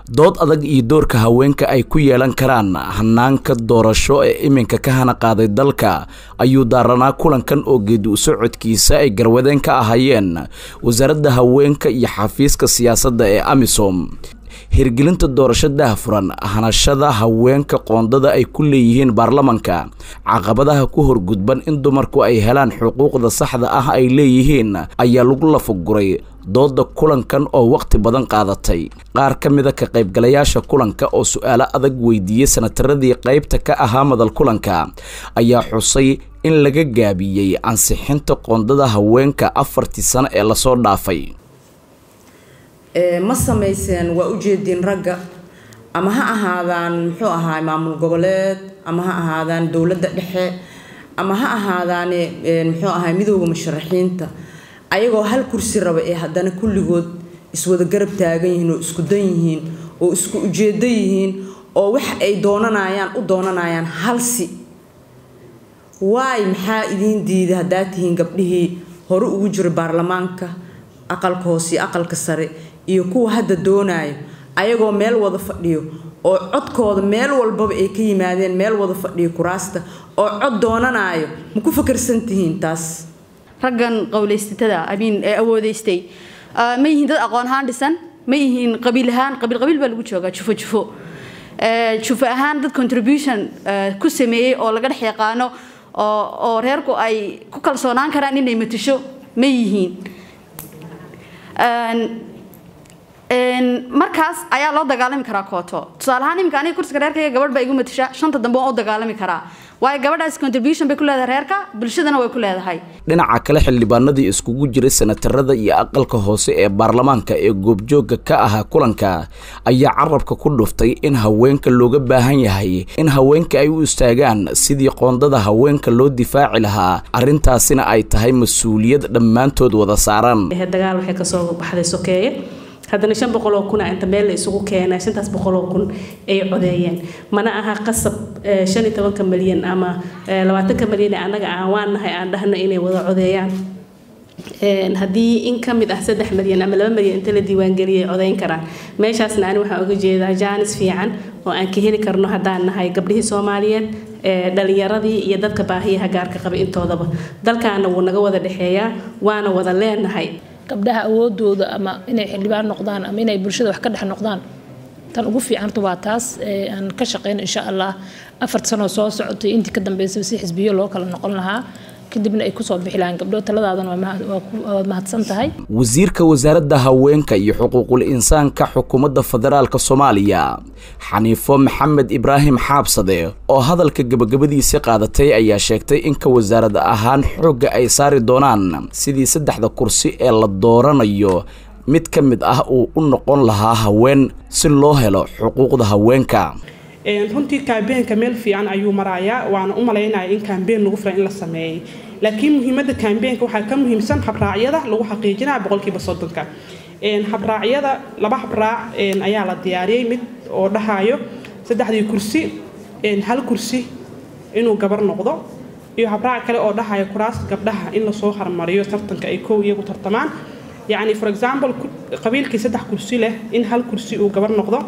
dood adag iyo doorka haweenka ay ku yeelan karaan hanaanka doorasho ee iminka ka hana qaaday dalka ayuu daaranaa kulankan oo geedi u socodkiisa ay garwadeen ka ahaayeen wasaaradda haweenka iyo xafiiska siyaasadda ee amisom hirgelinta doorasho daahfuran hanashada haweenka qoondada ay ku leeyihiin baarlamanka caqabadaha ku horgudban in dumarku ay helaan xuquuqda saxda ah ay leeyihiin ayaa lagu lafaguray dooda kulankan oo waqti badan qaadatay qaar ka mida ka qaybgalayaasha kulanka oo su-aalo adag weydiiyey sanataradii qaybta ka ahaa madal kulanka ayaa xusay in laga gaabiyey ansixinta qoondada haweenka afartii sano ee lasoo dhaafay ma samayseen waa ujeediin ragga ama ha ahaadaan muxuu ahaa maamul goboleed ama ha ahaadaan dowladda dhexe ama ha ahaadaan muxuu ahaa midooda musharaxiinta ayagoo hal kursi raba ee haddana kulligood iswada garab taagan yihiin oo isku dan yihiin oo isku ujeedo yihiin oo wax ay doonanayaan u doonanayaan halsi waay maxaa idiin diiday haddaad tihiin gabdhihii hore ugu jira baarlamaanka aqalka hoose iyo aqalka sare iyo kuwa hadda doonayo ayagoo meel wada fadhiyo oo codkooda meel walbaba ay ka yimaadeen meel wada fadhiyo kuraasta oo cod doonanayo ma ku fakarsan tihiin taas raggan qowlaysatada amiin ee awoodaystay ma yihiin dad aqoon ahaan dhisan ma yihiin qabiil ahaan qabiil qabiil baa lagu joogaa jufo jufo jufo ahaan dad contribution ku sameeyey oo laga dhex yaqaano oo reerku ay ku kalsoonaan karaan inay matasho ma yihiin markaas ayaa loo dagaalami karaa kooto tusaale ahaan iminka aniga kursiga reerkayga gabadh baa igu matasha shanta dambe waan u dagaalami karaa waayo gabadhaas contribution bay ku leedahay reerka bulshadana way ku leedahay dhinaca kale xildhibaanadii iskugu jiray sanatarada iyo aqalka hoose ee baarlamaanka ee goobjoogga ka ahaa kulanka ayaa carabka ku dhuftay in haweenka looga baahan yahay in haweenka ay u istaagaan sidii qoondada haweenka loo difaaci lahaa arrintaasina ay tahay mas-uuliyad dhammaantood wada saaran dagaal waxay kasoo baxday sokeeye haddana shan boqoloo kuna inta meel la isugu keenay shantaas boqoloo kun ay codeeyeen mana aha qasab shan iyo tobanka malyan ama labaatanka malyan ee annaga aan waan nahay aan dhahno inay wada codeeyaan haddii in ka mid ah saddex malyan ama laba malyan inta la diiwaangeliyay codeyn karaan meeshaasna ani waxaan uga jeedaa jaanis fiican oo aan ka heli karno haddaan nahay gabdhihii soomaaliyeed dhalinyaradii iyo dadka baahiyaha gaarka qaba intoodaba dalkaana wuu naga wada dhexeeyaa waana wada leenahay gabdhaha awoodooda ama inay xildhibaan noqdaan ama inay bulshada wax ka dhex noqdaan tan ugu fiicanta waa taas aan ka shaqeyno insha allah afar sanoo soo socotay intii ka dambeysay si xisbiyo loo kala noqon lahaa kadibna ay kusoo bixi lahaan gabdho taladaadana waad mahadsan tahay wasiirka wasaaradda haweenka iyo xuquuqul insaanka xukuumadda federaalka soomaaliya xaniifo maxamed ibraahim xaabsade oo hadalka gebagabadiisa qaadatay ayaa sheegtay in ka wasaarad ahaan xoogga ay saari doonaan sidii saddexda kursi ee la dooranayo mid ka mid ah uu u noqon lahaa haween si loo helo xuquuqda haweenka runtii kaambeenka meel fiican ayuu marayaa waana u malaynaya in kaambeen lagu filan in la sameeyey laakiin muhiimada kaambeenka waxaa ka muhiimsan habraacyada lagu xaqiijinaya boqolkiiba soddonka habraacyada laba habraac ayaa la diyaariyey mid oo dhahayo saddexdii kursi hal kursi inuu gabar noqdo iyo habraac kale oo dhahayo kuraasta gabdhaha in lasoo harmariyo tartanka ay kow iyagu tartamaan yacni for example qabiilkii saddex kursi leh in hal kursi uu gabar noqdo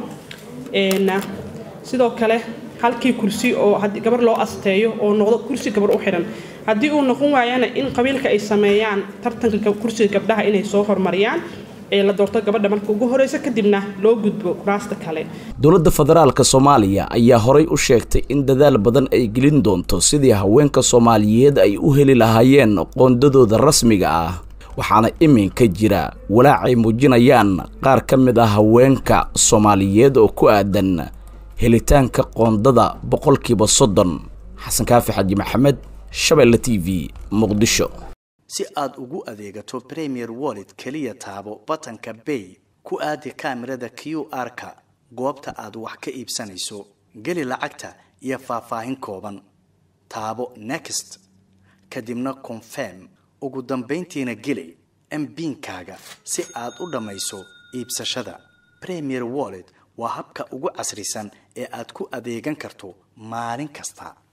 sidoo kale halkii kursi oo gabar loo asteeyo oo noqdo kursi gabar u xidhan haddii uu noqon waayana in qabiilka ay sameeyaan tartanka kursiga gabdhaha inay soo hormariyaan ee la doorto gabadha marka ugu horeysa kadibna loo gudbo kuraasta kale dowladda federaalka soomaaliya ayaa horay u sheegtay in dadaal badan ay gelin doonto sidii haweenka soomaaliyeed ay u heli lahaayeen qoondadooda rasmiga ah waxaana iminka jira walaacay muujinayaan qaar ka mid ah haweenka soomaaliyeed oo ku aadan helitaanka qoondada boqolkiiba soddon xasan kaafi xaji maxamed shabeelle t v muqdisho si aad ugu adeegato premier wallet keliya taabo batanka bay ku aadi kaamirada q r-ka goobta aad wax ka iibsanayso geli lacagta iyo faahfaahin kooban taabo next kadibna confirm ugu dambayntiina geli mbiinkaaga si aad u dhammayso iibsashada premier wallet waa habka ugu casrisan ee aad ku adeegan karto maalin kasta